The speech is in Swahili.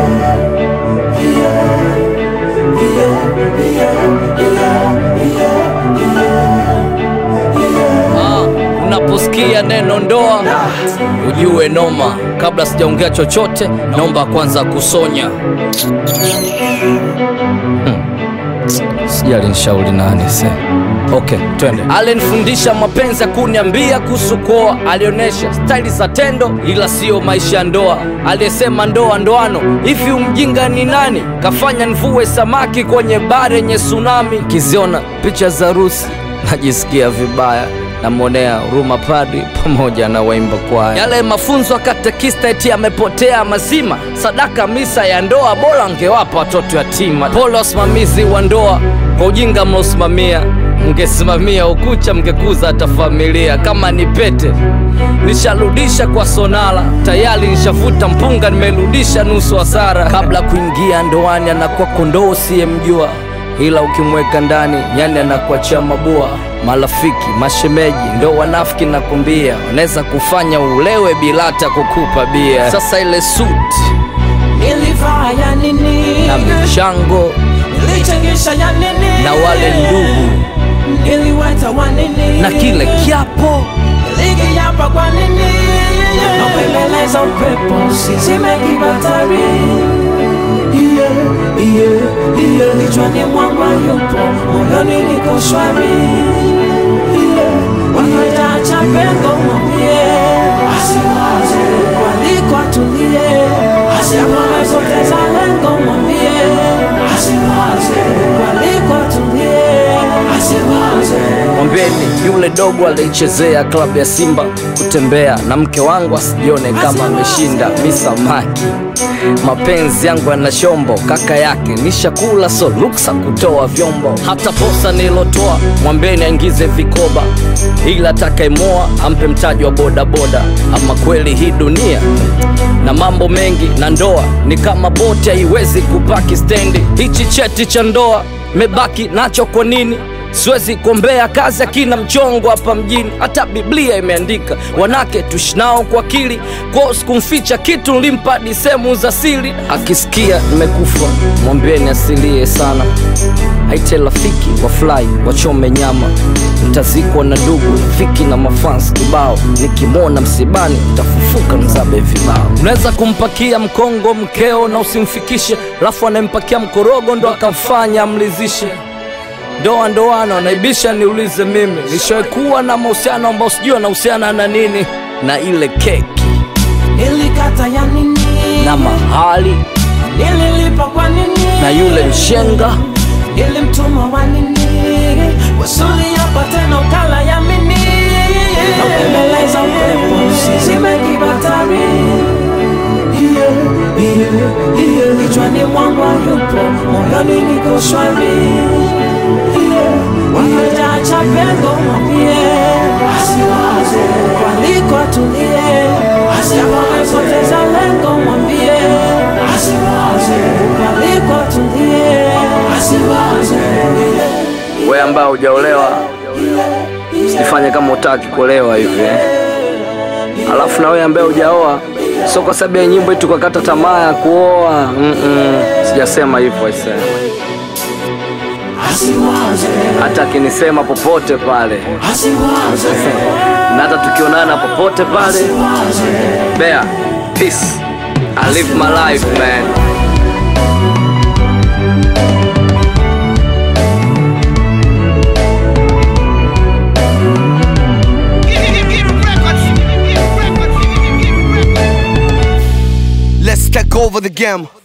Ah, unaposikia neno ndoa ujue noma. Kabla sijaongea chochote, naomba kwanza kusonya. Hmm. Sijali nishauri nani se. Okay, twende. Alinifundisha mapenzi ya kuniambia kuhusu kuoa, alionyesha staili za tendo, ila sio maisha ya ndoa. Aliyesema ndoa ndoano, hivi umjinga ni nani? Kafanya nivue samaki kwenye bahari yenye tsunami. Kiziona picha za harusi najisikia vibaya namwonea huruma padri pamoja na waimba kwaya. Yale mafunzo ya katekista eti yamepotea mazima. Sadaka misa ya ndoa bora angewapa watoto yatima. Pole wasimamizi wa ndoa kwa ujinga mnaosimamia, mngesimamia ukucha mngekuza hata familia. Kama ni pete nisharudisha kwa sonala, tayari nishavuta mpunga, nimerudisha nusu hasara. Kabla kuingia ndoani anakuwa kondoo usiyemjua ila ukimweka ndani yani anakuachia mabua. Marafiki, mashemeji ndo wanafiki, nakwambia wanaweza kufanya ulewe bila hata kukupa bia. Sasa ile suti Nilivaa ya nini? na michango Nilichangisha ya nini? na wale ndugu Niliweta wa nini? na kile kiapo Nilikiapa kwa nini? Napembeleza upepo usizime kibatari Yeah, yeah, yeah. Kichwani mwangu hayupo, moyoni niko shwari Yeah. Wakitaacha pengo mwambie asiwaze, waliko atulie, asipoteza lengo mwambie asiwaze, waliko atulie, asiwaze Mwambeni yule dogo alichezea klabu ya Simba kutembea na mke wangu asijione kama ameshinda. Mi samaki, mapenzi yangu yana shombo, kaka yake nishakula, so ruksa kutoa vyombo. Hata posa nilotoa mwambeni aingize vikoba, ila atakayemoa ampe mtaji wa bodaboda. Ama kweli hii dunia na mambo mengi, na ndoa ni kama boti, haiwezi kupaki stendi. Hichi cheti cha ndoa mebaki nacho kwa nini? Siwezi kuombea kazi akina mchongo hapa mjini, hata Biblia imeandika wanake tushinao kwa akili. Kwao sikumficha kitu, nilimpa hadi sehemu za siri. Akisikia nimekufa mwambieni asilie sana, aite rafiki wafurahi wachome nyama. Ntazikwa na ndugu fiki na mafans kibao, nikimwona msibani tafufuka mzabe vibao. Unaweza kumpakia mkongo mkeo na usimfikishe, alafu anayempakia mkorogo ndo akamfanya amlizishe ndoa ndoano naibisha, niulize mimi, nishaikuwa na mahusiano ambao sijui anahusiana na nini, na ile keki Nilikata ya nini? na mahali Nililipa kwa nini? na yule mshenga Nilimtuma wa nini? Wasuli hapa tena ukala ya mini Naupembeleza upepo usizime kibatari Yeah, yeah, yeah. Kichwani mwangu hayupo, moyoni niko shwari Yeah, wakitaacha pengo mwambie asiwaze, waliko atulie, asipoteza lengo mwambie asiwaze, waliko atulie, asiwaze we ambaye hujaolewa usifanye kama utaki kuolewa hivi eh. Alafu na wewe ambaye hujaoa, sio kwa sababu ya nyimbo eti ukakata tamaa ya kuoa. Mm-mm. Sijasema hivyo aisee. asiwaze, hata akinisema popote pale asiwaze, na hata tukionana popote pale asiwaze. Bear, peace. I live my life, man. Let's take over the game.